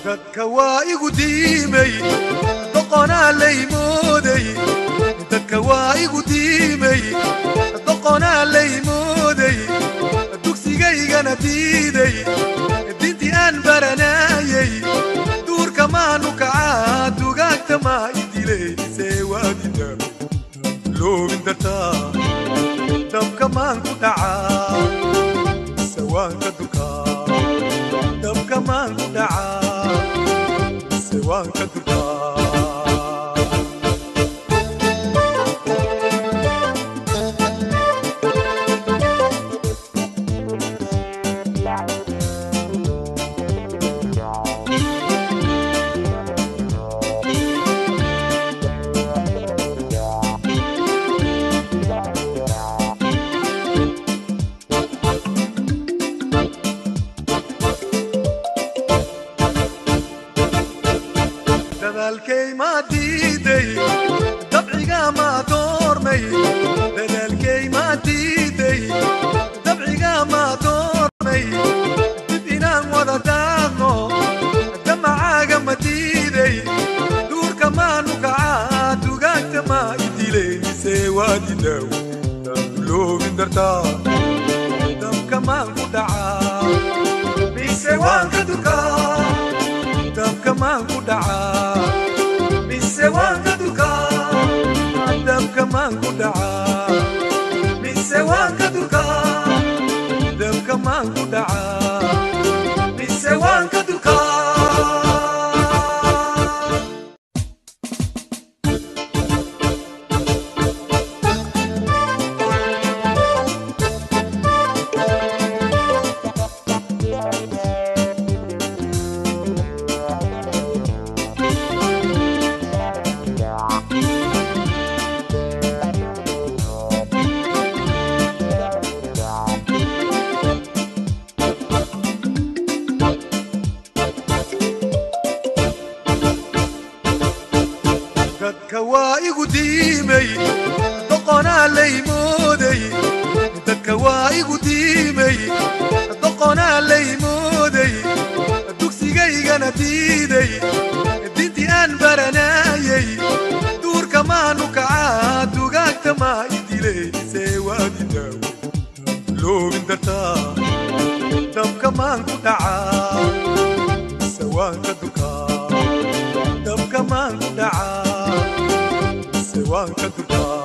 dadka waa igu diimay doqonaa laymooday dadka waa igu diimay doqonaa laymooday dugsigaygana diiday dintii aan baranaayay duurka maanu kacaa dugaagta maa idilaysee waadida loogin dartaa dabka maan ku dhacaa sawaanka dukaa dabka maan ku dhacaa sawaanka dukaa dadaalkay maa diiday dabciga maa doormay dadaalkay maa diiday dabciga maa doormay dib inaan wada daaqno damacaaga ma diiday duurka maanu kacaa dugaagta maa idilaysee waadidaw daanduloogin dartaa dabka maan ku dhacaa mise waan ka dukaa dabka maan ku dhacaa mise waan ka dukaa dabka maan ku dhacaa mise waan ka dukaa dabka maan ku dhacaa mise waan ka dukaa dadka waa igu diimay doqonaa laymooday dadka waa igu diimay doqonaa laymooday dugsigaygana diiday dintii aan baranaayay duurka maanu kacaa dugaagta maa idilaysee waadidaw loogin dartaa dabka maan ku dhacaa sawaanka dukaa dabka maan ku dhacaa sawaanka dukaa